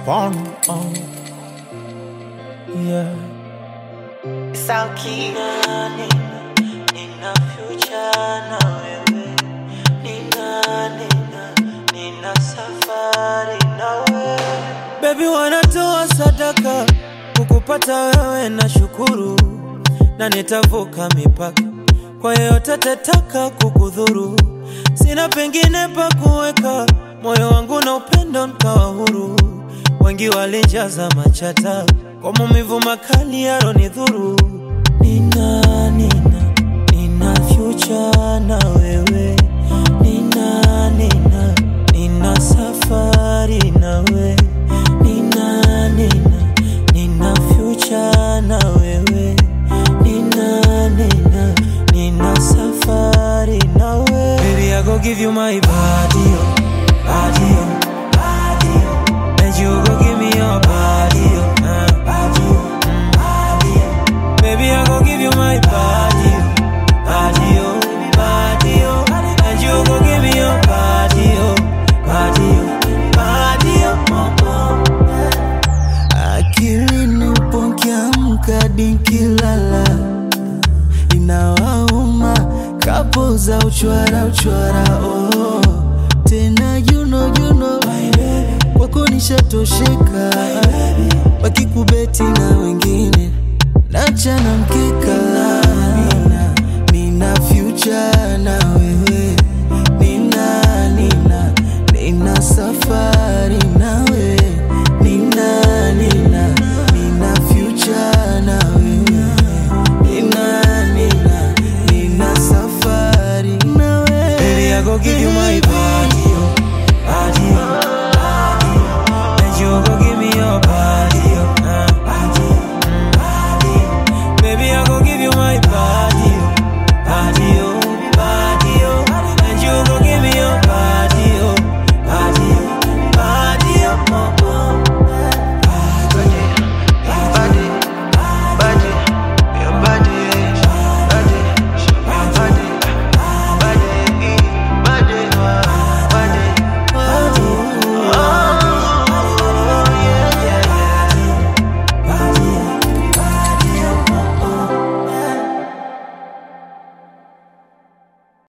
upon on. Yeah. Sauki nina, nina future na wewe nina, nina, nina safari na wewe Baby wanatoa sadaka kukupata wewe na shukuru, na nitavuka mipaka kwa yeyote tataka kukudhuru. Sina pengine pa kuweka moyo wangu na upendo nkawa huru. Wengi walijaza machata kwa maumivu makali yaronidhuru. Nina, nina, nina future na wewe nina, nina, nina safari nawe nina, nina, nina future na wewe nina, nina, nina safari nawe Baby, I go give you my body, oh, body, oh, body, oh. And you go give me your body, oh, uh, body, oh, mm, body, oh. Baby, I go give you my body, oh, body, oh, body, oh. And you go give me your body, oh, body, oh, body, oh, oh, oh. Akilini upokiamka nikilala, inawauma kapo za uchwara uchwara, oh. Tena juno juno kwako nishatosheka, wakikubeti na wengine nachana mkeka. Nina, nina future na wewe, nina, nina, nina safari nawe, nina, nina, nina future na wewe, nina, nina, nina safari nawe. Baby, I go give you my body.